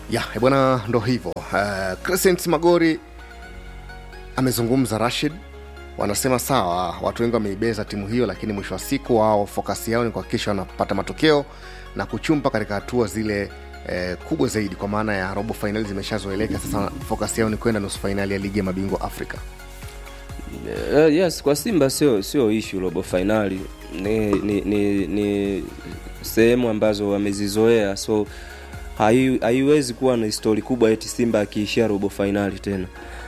ya eh, bwana ndo hivyo uh, crescent magori amezungumza rashid wanasema sawa watu wengi wameibeza timu hiyo lakini mwisho wa siku wao fokasi yao ni kuhakikisha wanapata matokeo na kuchumpa katika hatua zile eh, kubwa zaidi kwa maana ya robo fainali zimeshazoeleka sasa fokasi yao ni kwenda nusu fainali ya ligi ya mabingwa afrika Uh, yes kwa simba sio sio ishu robo fainali ni, ni, ni, ni sehemu ambazo wamezizoea so hai- haiwezi kuwa na histori kubwa eti simba akiishia robo fainali tena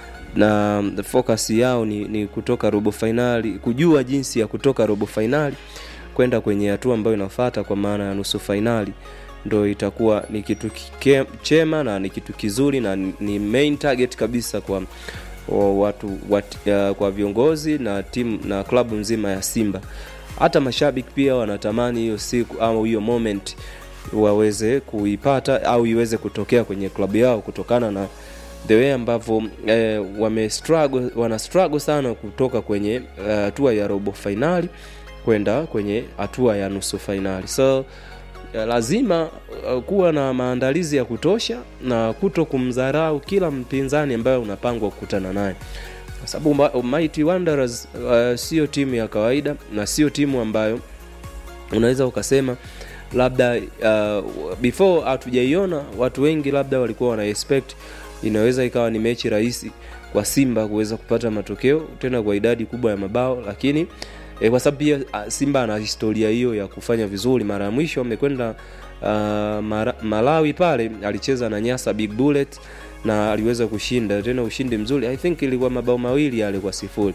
na the focus yao ni, ni kutoka robo fainali kujua jinsi ya kutoka robo fainali kwenda kwenye hatua ambayo inafata kwa maana ya nusu fainali ndo itakuwa ni kitu kike- chema na ni kitu kizuri na ni- ni main target kabisa kwa wa watu wat, ya, kwa viongozi na timu na klabu nzima ya simba hata mashabiki pia wanatamani hiyo siku au hiyo moment waweze kuipata au iweze kutokea kwenye klabu yao kutokana na the way ambavyo eh, wame struggle, wana struggle sana kutoka kwenye hatua uh, ya robo fainali kwenda kwenye hatua ya nusu fainali so ya lazima uh, kuwa na maandalizi ya kutosha na kuto kumdharau kila mpinzani ambaye unapangwa kukutana naye kwa sababu Ma- Mighty Wanderers uh, sio timu ya kawaida na sio timu ambayo unaweza ukasema labda uh, before hatujaiona watu wengi labda walikuwa wana expect inaweza ikawa ni mechi rahisi kwa simba kuweza kupata matokeo tena kwa idadi kubwa ya mabao lakini e, kwa sababu pia ah, simba ana historia hiyo ya kufanya vizuri mara ya mwisho amekwenda uh, mara, malawi pale alicheza na nyasa big bullet na aliweza kushinda tena ushindi mzuri i think ilikuwa mabao mawili yale kwa sifuri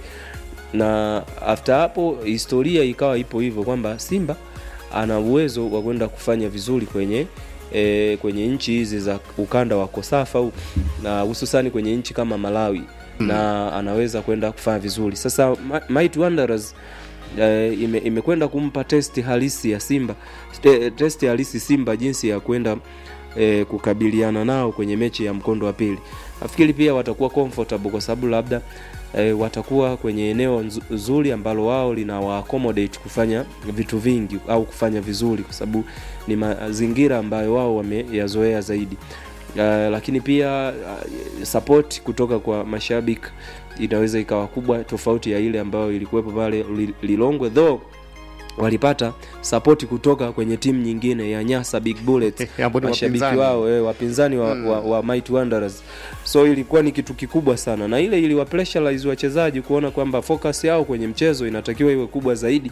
na after hapo historia ikawa ipo hivyo kwamba simba ana uwezo wa kwenda kufanya vizuri kwenye e, kwenye nchi hizi za ukanda wa kosafa huu, na hususani kwenye nchi kama malawi mm. na anaweza kwenda kufanya vizuri sasa Ma- Mighty Wanderers eh, ime, imekwenda kumpa testi halisi ya simba te, testi halisi simba jinsi ya kwenda eh, kukabiliana nao kwenye mechi ya mkondo wa pili nafikiri pia watakuwa comfortable kwa sababu labda e, watakuwa kwenye eneo nzu- zuri ambalo wao linawa accommodate kufanya vitu vingi au kufanya vizuri kwa sababu ni mazingira ambayo wao wameyazoea zaidi uh, lakini pia uh, support kutoka kwa mashabiki inaweza ikawa kubwa tofauti ya ile ambayo ilikuwepo pale Li- lilongwe though walipata sapoti kutoka kwenye timu nyingine ya nyasa big bullets Ambao ni mashabiki wapinzani. wao eh, wapinzani wa, mm. wa, wa Mighty Wanderers so ilikuwa ni kitu kikubwa sana na ile iliwa pressurize wachezaji kuona kwamba focus yao kwenye mchezo inatakiwa iwe kubwa zaidi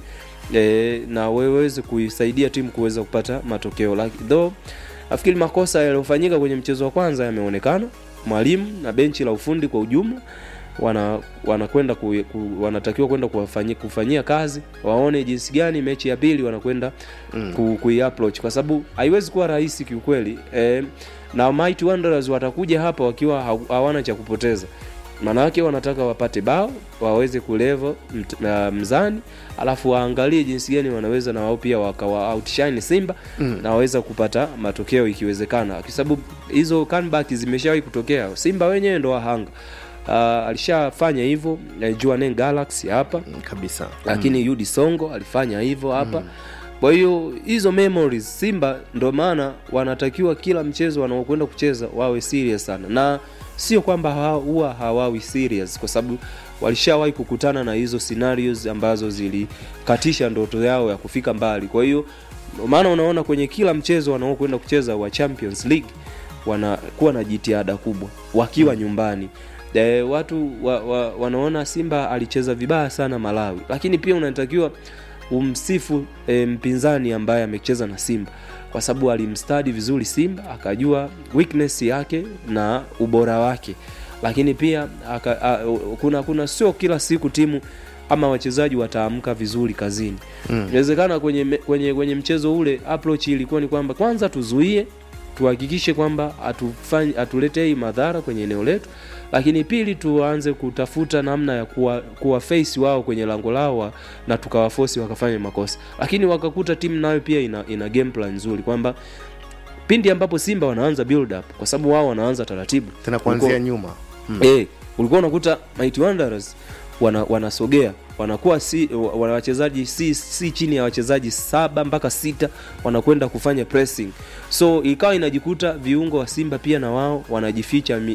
e, na waweze kuisaidia timu kuweza kupata matokeo like, though nafikiri makosa yaliyofanyika kwenye mchezo wa kwanza yameonekana mwalimu na benchi la ufundi kwa ujumla wana wanakwenda ku, ku, wanatakiwa kwenda kuwafanyia kufanyia kazi waone jinsi gani mechi ya pili wanakwenda mm. ku, kuiapproach kwa sababu haiwezi kuwa rahisi kiukweli e, na Mighty Wanderers watakuja hapa wakiwa ha- hawana cha kupoteza maanake wanataka wapate bao waweze kulevel mt- na mzani alafu waangalie jinsi gani wanaweza na wao pia wakawa outshine simba mm. na waweza kupata matokeo ikiwezekana kwa sababu hizo comeback zimeshawahi kutokea simba wenyewe ndo wahanga uh, alishafanya hivyo uh, Jwaneng Galaxy hapa Mm, kabisa lakini mm. Yudi Songo alifanya hivyo hapa mm. kwa hiyo hizo memories Simba ndo maana wanatakiwa kila mchezo wanaokwenda kucheza wawe serious sana na sio kwamba hawa- huwa hawawi serious kwa sababu walishawahi kukutana na hizo scenarios ambazo zilikatisha ndoto yao ya kufika mbali kwa hiyo ndo maana unaona kwenye kila mchezo wanaokwenda kucheza wa Champions League wanakuwa na jitihada kubwa wakiwa mm. nyumbani e, watu wa, wa, wanaona simba alicheza vibaya sana malawi lakini pia unatakiwa umsifu e, mpinzani ambaye amecheza na simba kwa sababu alimstadi vizuri simba akajua weakness yake na ubora wake lakini pia aka, a, kuna kuna sio kila siku timu ama wachezaji wataamka vizuri kazini inawezekana mm. kwenye, me- kwenye kwenye mchezo ule approach ilikuwa ni kwamba kwanza tuzuie tuhakikishe kwamba hatufanyi hatuletei madhara kwenye eneo letu lakini pili tuanze kutafuta namna ya kuwa, kuwa face wao kwenye lango lao wa- na tukawafosi wakafanya makosa lakini wakakuta timu nayo pia ina, ina game plan nzuri kwamba pindi ambapo simba wanaanza build up kwa sababu wao wanaanza taratibu tena kuanzia Ulikuwa- nyuma mm. eh, ulikuwa unakuta Mighty Wanderers wana, wanasogea wanakuwa si wa- wana wachezaji si, si chini ya wachezaji saba mpaka sita wanakwenda kufanya pressing so ikawa inajikuta viungo wa simba pia na wao wanajificha mi,